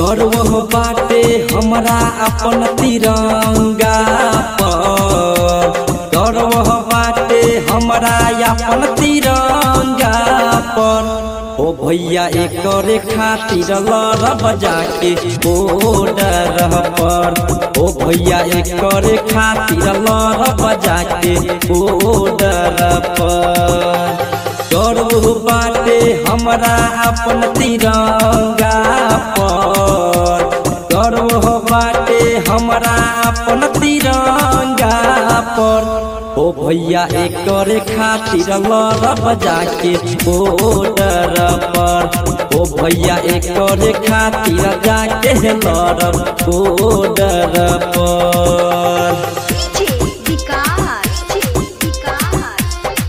गर्व बाटे हमरा अपन तिरंगा पर गर्व बाटे हमरा अपन तिरंगा पर ओ भैया एकरे खातिर लड़ब जाके बॉर्डर पर ओ भैया एकरे खातिर लड़ब जाके बॉर्डर पर गर्व बाटे हमरा अपन तिरंगा पर गर्व बाटे हमरा अपन तिरंगा पर ओ भैया एकरे खातिर लड़ब जाके बॉर्डर पर ओ भैया एकरे खातिर जाके लड़ब बॉर्डर पर विकास विकास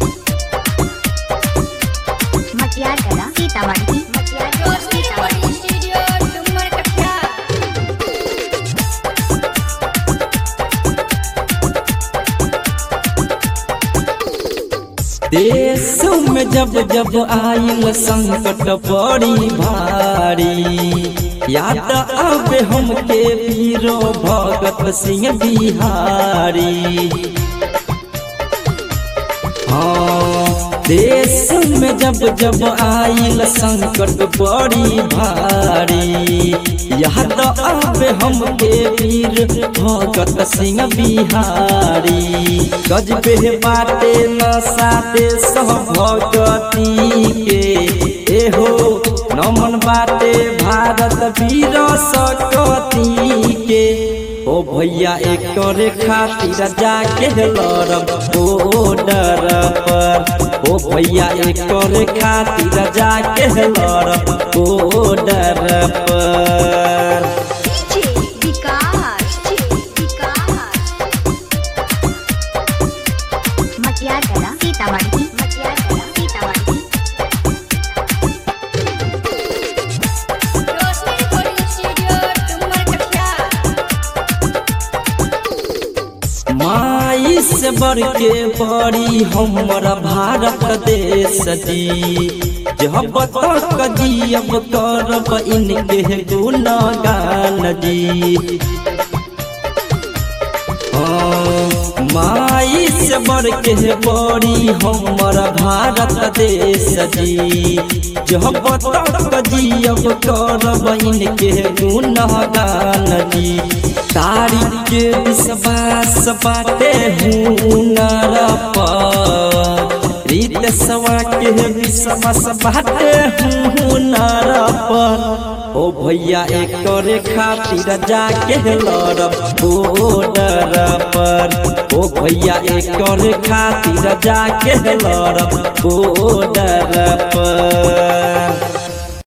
मटियार कला सीतामढ़ी मटियार सीतामढ़ी स्टूडियो डुमर कटिया देश में जब जब आइल संकट बड़ी भारी याद आवे हमके वीरो भगत सिंह बिहारी हाँ देश में जब जब आइल संकट बड़ी भारी याद आवे हमके वीर भगत सिंह बिहारी गजबे बाटे नशा देश भगती के एहो नमन बाटे भारत वीर सकती के ओ भैया एकरे खातिर जाके लड़ब बॉर्डर पर ओ भैया एकरे खातिर जाके लड़ब बॉर्डर पर विकास विकास मटियार कला सीतामढ़ी मटियार कला सीतामढ़ी रोशनी रिकॉर्डिंग स्टूडियो डुमर कटिया माई से बढ़ के बड़ी हमर भारत देश जी जब तक जियब करब इनके गुणगान जी हाँ, माई से बढ़ के बड़ी हमर भारत देश जी जब तक जियब करब इनके गुणगान जी तारीख के विश्वास बाटे हुनर पर रीत सवा के विश्वास बाटे हुनर पर ओ भैया एकरे खातिर जाके लड़ब बॉर्डर पर ओ भैया एकरे खातिर जाके लड़ब बॉर्डर पर